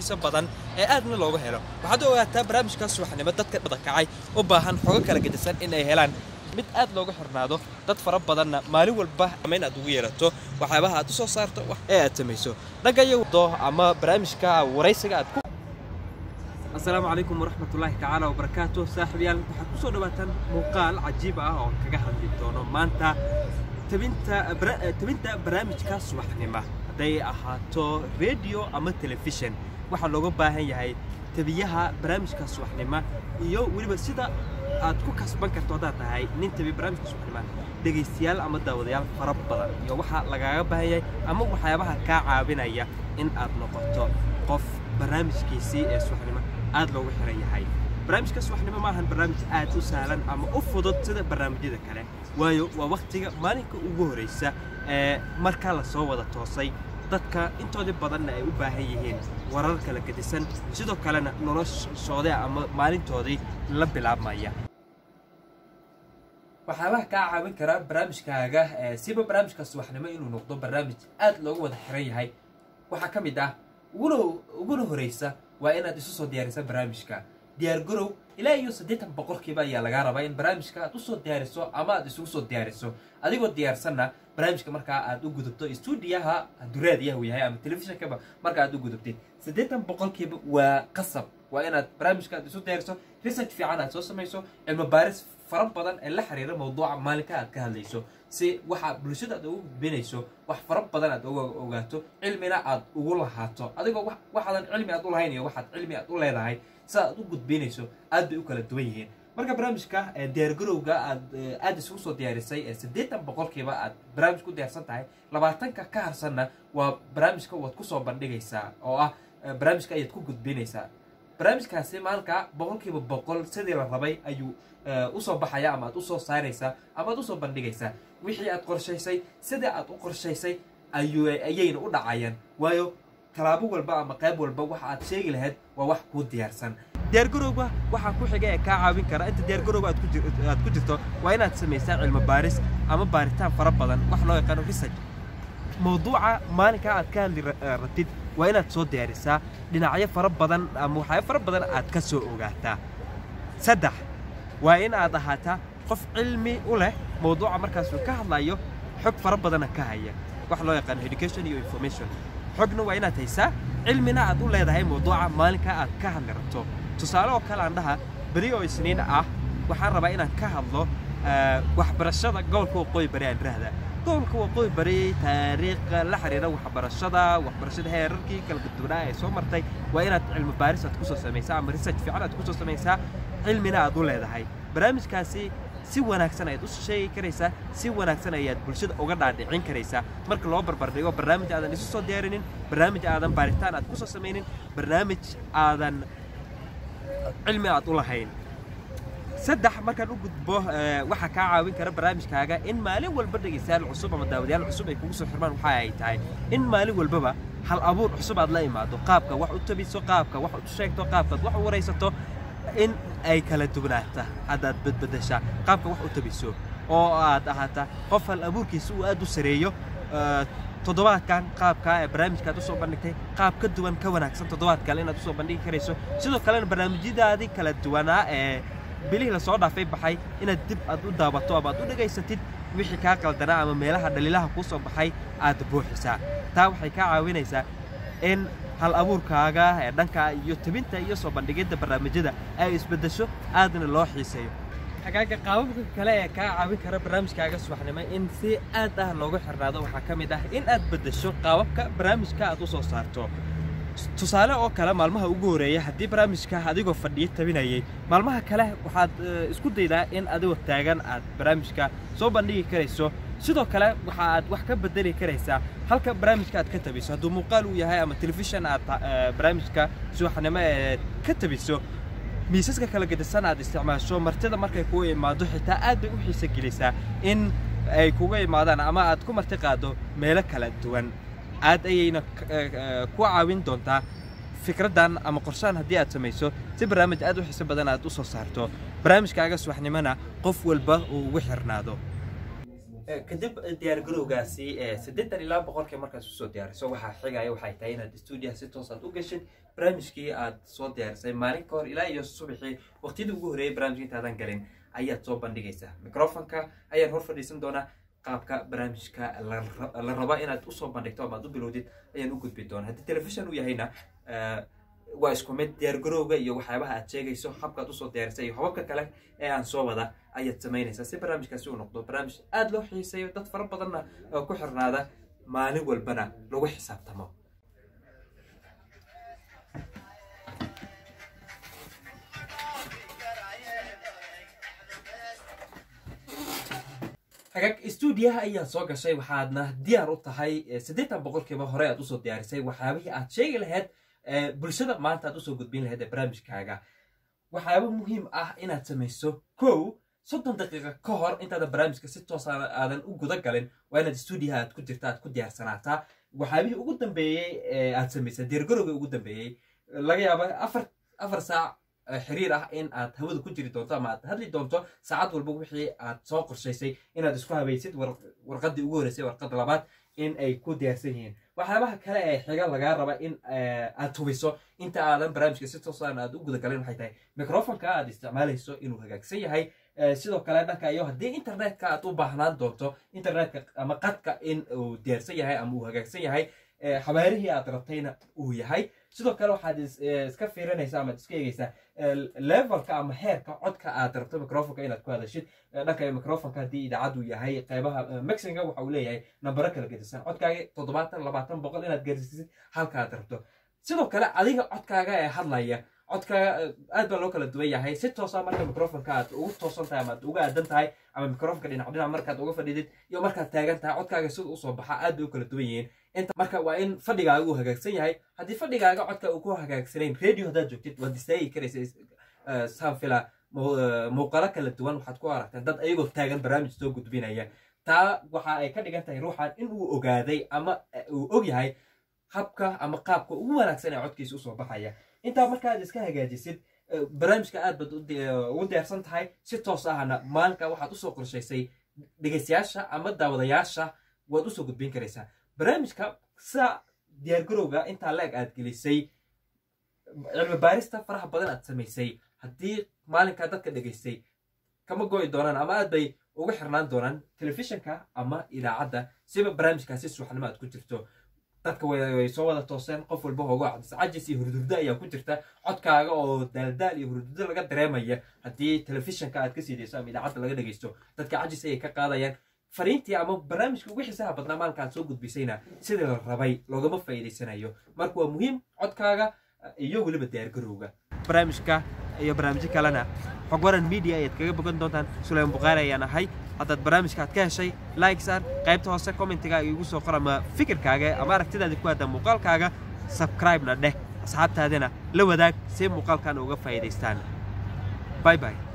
xiiso badan ee aadna looga helo waxaad u ogaataa barnaamijkaas subaxnimo dadka badakacay u baahan xogo kala gedisan in ay helaan mid aad looga xirnaado dad fara badanna maalin walba ama in aad ugu yeerato waxyaabaha aad u soo saarto ee aad samayso dhanka iyo ama barnaamijka waraysiga aad ku asalaamu calaykum waraxmatullaahi tacaala wabarakaatu saaxiibayaal waxaad ku soo dhawaataan muuqaal cajiib ah oo kaga hadli doono maanta tabinta tabinta barnaamijka subaxnimo hadday ahaato radio ama telefishan waxaa looga baahan yahay tabiyaha barnaamijka subaxnimo iyo weliba sida aad ku kasban karto haddaad tahay nin tabi barnaamijka subaxnimo dhegaystayaal ama daawadayaal fara badan iyo waxaa lagaaga baahan yahay ama waxyaabaha kaa caawinaya in aad noqoto qof barnaamijkiisii ee subaxnimo aad loogu xiran yahay barnaamijka subaxnimo maahan barnaamij aad u sahlan ama u fudud sida barnaamijyada kale waayo waa wakhtiga maalinka ugu horraysa ee markaa la soo wada toosay dadka intoodii badanna ay u baahan yihiin warar kala gedisan sidoo kalena noloshooda ama maalintoodii la bilaabmaya waxyaabaha kaa caawin kara barnaamijkaaga siba barnaamijka subaxnimo inuu noqdo barnaamij aad loogu wada xiran yahay waxaa ka mid ah uguna horaysa waa inaad isu soo diyaarisa barnaamijka diyaargarow ilaa iyo siddeetan boqolkiiba ayaa lagaa rabaa in barnaamijka aad usoo diyaariso ama aad isugu soo diyaariso adigoo diyaarsanna barnaamijka markaa aad u gudubto stuudiyaha duraadiyaha uu yahay ama telefishonkaba marka aad u gudubtid siddeetan boqolkiiba waa qasab waa inaad barnaamijka aad isu diyaariso research fiican aad soo samayso cilmo baaris fara badan ee la xiriira mawduuca maalinka aad ka hadlayso si waxa bulshada aad ugu gudbinayso wax fara badan aad uga ogaato cilmina aad ugu lahaato adigoo waxaadan cilmi aad u lahayn iyo waxaad cilmi aad u leedahay sida aad u gudbinayso aad bay u kala duwan yihiin marka barnaamijka diyaargarowga aad aad isugu soo diyaarisay ee siddeetan boqolkiiba aad barnaamij ku diyaarsan tahay labaatanka ka harsanna waa barnaamijka waad kusoo bandhigaysaa oo ah barnaamijka ayaad ku gudbinaysaa barnaamijkaasi maalinka boqolkiiba boqol sidii la rabay ayuu usoo baxaya ama aad usoo saaraysaa ama aad usoo bandhigaysaa wixii aad qorshaysay sidii aad u qorshaysay ayayna u dhacayaan waayo talaabo walba ama qayb walba waxa aad sheegi lahayd waa wax kuu diyaarsan diyaargarowga waxaa ku xiga ee kaa caawin kara inta diyaargarowga aad ku jirto waa inaad samaysaa cilmo baaris ama baaritaan fara badan wax loo yaqaano research mawduuca maalinkaa aad ka hadli ratid waa inaad soo diyaarisaa dhinacyo fara badan ama waxyaabo fara badan aad ka soo ogaataa saddex waa in aad ahaataa qof cilmi u leh mawduuca markaasuu ka hadlayo xog fara badana ka haya wax loo yaqaano education iyo information xogna waa inaad haysaa cilmina aad u leedahay mawduuca maalinkaa aad ka hadli rabto tusaale oo kale aan dhaha beri oo isniin ah waxaan rabaa inaan ka hadlo waxbarashada gobolka waqooyi bari aan rahda gobolka waqooyi bari taariikha la xiriira waxbarashada waxbarashada heerarkii kala gudubnaa ee soo martay waa inaad cilmi baaris aad kusoo samaysaa ama research fiican aad kusoo samaysaa cilmina aad u leedahay barnaamijkaasi si wanaagsan ayaad u sheegi karaysaa si wanaagsan ayaad bulshada uga dhaadhicin karaysaa marka loo barbardhigo barnaamij aadan isu soo diyaarinin barnaamij aadan baaritaan aad kusoo samaynin barnaamij aadan cilmi aad u lahayn saddex markaan u gudbo waxaa kaa caawin kara barnaamijkaaga in maalin walba dhegaystayaal cusub ama daawadayaal cusub ay kugu soo xirmaan waxa ay tahay in maalin walbaba hal abuur cusub aad la imaado qaabka wax u tabiso qaabka wax u sheegto qaabkaad wax u waraysato in ay kala dugnaata haddaad badbadashaa qaabka wax u tabiso oo aad ahaata qof hal abuurkiisa uu aad u sareeyo toddobaadkan qaabka ee barnaamijkaad usoo bandhigtay qaab ka duwan ka wanaagsan toddobaad kale inaad usoo bandhigi karayso sidoo kalena barnaamijyadaadii kala duwanaa ee bilihii lasoo dhaafay baxay inaad dib aad u daabato ama aad u dhegaysatid wixii kaa qaldanaa ama meelaha dhaliilaha kuu soo baxay aad buuxisaa taa waxay kaa caawinaysaa in hal abuurkaaga ee dhanka iyo tabinta iyo soo bandhigidda barnaamijyada ay isbeddesho aadna loo xiiseeyo xagaaga qaababka kale ee kaa caawin kara barnaamijkaaga subaxnimo in si aad ah loogu xirnaado waxaa ka mid ah in aad beddesho qaababka barnaamijka aad u soo saarto tusaale oo kale maalmaha ugu horeeya haddii barnaamijka adigoo fadhiyo tabinayay maalmaha kale waxaad isku daydaa in adigoo taagan aad barnaamijka soo bandhigi karayso sidoo kale waxa aad wax ka bedeli karaysaa halka barnaamijka aad ka tabiso hadduu muuqaal uu yahay ama telefishan aad barnaamijka subaxnimo ee ka tabiso miisaska kala gedisan aad isticmaasho martida markay kugu imaado xitaa aad bay u xiisa gelisaa in ay kuga imaadaan ama aad ku marti qaado meelo kala duwan aad ayayna ku caawin doontaa fikraddan ama qorshaan haddii aad samayso si barnaamij aad u xiiso badan aad u soo saarto barnaamijkaaga subaxnimona qof walba uu ugu xirnaado kadib diyaargarowgaasi siddeetan ilaa boqolkii markaad usoo diyaariso waxaa xigaya waxay tahay inaad stuudiyaha si toos aad u geshid barnaamijkii aad soo diyaarisay maalin ka hor ilaa iyo subaxii waqtiyadii ugu horreeyay barnaamijka intaadan galin ayaad soo bandhigaysaa microfonka ayaan hor fadhiisan doonaa qaabka barnaamijka la raba inaad usoo bandhigto ama aad u bilowdid ayaan u gudbi doonaa haddii telefishon uu yahayna waa isku mid diyaargarowga iyo waxyaabaha aad sheegayso habkaad usoo diyaarisay iyo hababka kale ee aan soo wada ayaad samaynaysaa si barnaamijkaasi uu noqdo barnaamij aada loo xiiseeyo dad fara badanna oo ku xirnaada maalin walbana lagu xisaabtamo hagaag stuudiyaha ayaad soo gashay waxaadna diyaar u tahay siddeetan boqolkiiba hore aad usoo diyaarisay waxyaabihii aad sheegi lahayd bulshada maanta aad usoo gudbin lahayd ee barnaamijkaaga waxyaaba muhiim ah inaad samayso kow soddon daqiiqa ka hor intaadan barnaamijka si toos aadan u guda galin waa inaad stuudiyaha aad ku jirta aad ku diyaarsanaataa waxyaabihii ugu dambeeyey aad samaysay diyaargarowga ugu dambeeyey laga yaaba afar afar saac xiriir ah in aad hawada ku jiri doonto ama aad hadli doonto saacad walba wixii aad soo qorshaysay inaad isku habaysid warqadii ugu horreysay warqad labaad in ay ku diyaarsan yihiin waxyaabaha kale ee xiga lagaa raba in aad hubiso inta aadan barnaamijka si toosaan aad u gudagalin waxay tahay microfonka aad isticmaalayso inuu hagaagsan yahay sidoo kale dhanka iyo haddii internetka aad u baahnaan doonto internetka ama qadka in uu diyaarsan yahay ama uu hagaagsan yahay xabaarihii aad rabtayna uu yahay sidoo kale waxaad iska fiirinaysaa ama iska eegaysaa levelka ama heerka codka aad rabto microfonka inaad ku hadashid dhanka microfonka haddii idaacaddu yahay qeybaha mexinga waxa uu leeyahay nambaro kala gedisan codkaaga toddobaatan labaatan boqol inaad gaarsiisid halka aad rabto sidoo kale adiga codkaaga ee hadlaya codkaaga aad baa loo kala duwan yahay si toosa marka microfonka aad ugu toosan tahay ama aad uga aadan tahay ama microfonka dhinac dhinac markaad uga fadhidid iyo markaad taagan tahay codkaaga sida usoo baxa aad bay u kala duwan yihiin inta marka waa in fadhigaaga uu hagaagsan yahay haddii fadhigaaga codka uu ku hagaagsanayn radio haddaad joogtid waad istaagi karaysa saan fila muuqalo kala duwan waxaad ku aragtaa dad ayagoo taagan barnaamij soo gudbinaya taa waxa ay ka dhigan tahay ruuxan in uu ogaaday ama uu og yahay habka ama qaabka ugu wanaagsan ee codkiisa usoo baxaya intaa markaad iska hagaajisid barnaamijka aad baad ugu diyaarsan tahay si toos ahna maalinka waxaad usoo qorshaysay dhegaystayaasha ama daawadayaasha waad usoo gudbin karaysaa barnaamijka sida diyaargarowga intaa la-eg aad gelisay cilmi baarista faraha badan aad samaysay haddii maalinkaa dadka dhegaystay kama go'i doonaan ama aad bay uga xirnaan doonaan telefishinka ama idaacadda siba barnaamijkaasi suuxnimo aad ku jirto dadka way soo wada tooseen qof walba hooga cadis cajis iyo hurdurdo ayaa ku jirta codkaaga oo daaldaal iyo hurdurdo laga dareemaya haddii telefishinka aad ka siidayso ama idaacadda laga dhegaysto dadka cajis ayay ka qaadayaan fariintii ama barnaamijka ugu xiisaha badnaa maalinkaad soo gudbisayna sidii la rabay loogama faa'iidaysanayo marka waa muhiim codkaaga iyo weliba diyaargarowga barnaamijka iyo barnaamijyo kalena xog waran media ayaad kaga bogan doontaan sulayman bukhaari ayaan ahay haddaad barnaamijka aad ka heshay like saar qaybta hoose commentigaaga igu soo qor ama fikirkaaga ama aragtidaada ku aadan muuqaalkaaga subscribe-na dheh asxaabtaadina la wadaag si muuqaalkan uga faa'iidaystaan bye bye